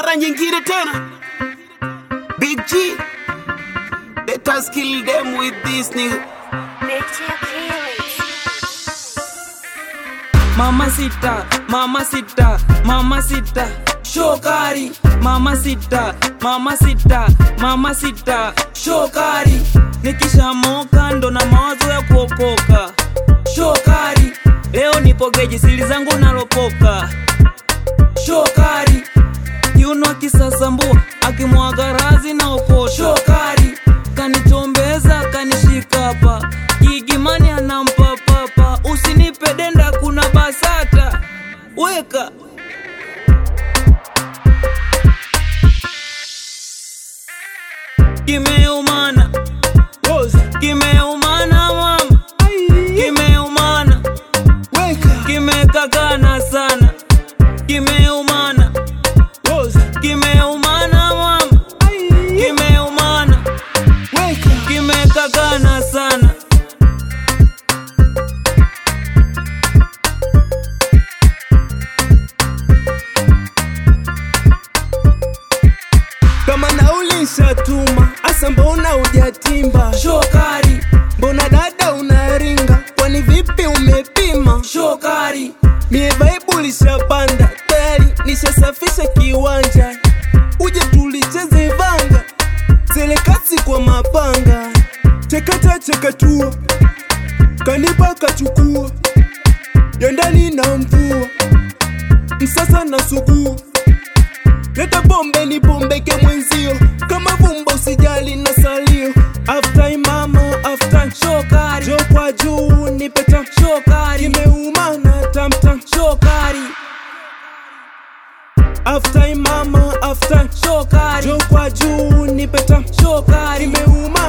mara nyingine tena. Big G, let us kill them with this nigga. Big G Achilles. Mama sita, mama sita, mama sita, shokari. Mama sita, mama sita, mama sita, shokari. Nikishamoka ndo na mawazo ya kuokoka, shokari. Leo nipo geji, siri zangu nalopoka, shokari. Kiuno akisasambua, akimwaga razi na okota, shokari. Kanichombeza, kanishika hapa, gigimani anampa papa. Usinipe denda, kuna basata, weka kimeumana kimeumana mama kimeumana kimekakana sana kimeumana kimeumana mama kimeumana kimekakana sana kama nauli nshatuma asa mbona hujatimba shokari mbona dada unaringa kwani vipi umepima shokari mie vaibu lishapanda tayari nishasafisha kiwanja uje tulicheze vanga selekasi kwa mapanga chekata chekatua kanipa kachukua ya ndani na mvua msasa na sugua leta pombe ni pombeke mwenzio kama vumba usijali na salio aftai mama aftai shokari jo kwa juu nipeta shokari kimeumana tamtam shokari aftai mama aftai shokari jo kwa juu nipeta shokari kimeumana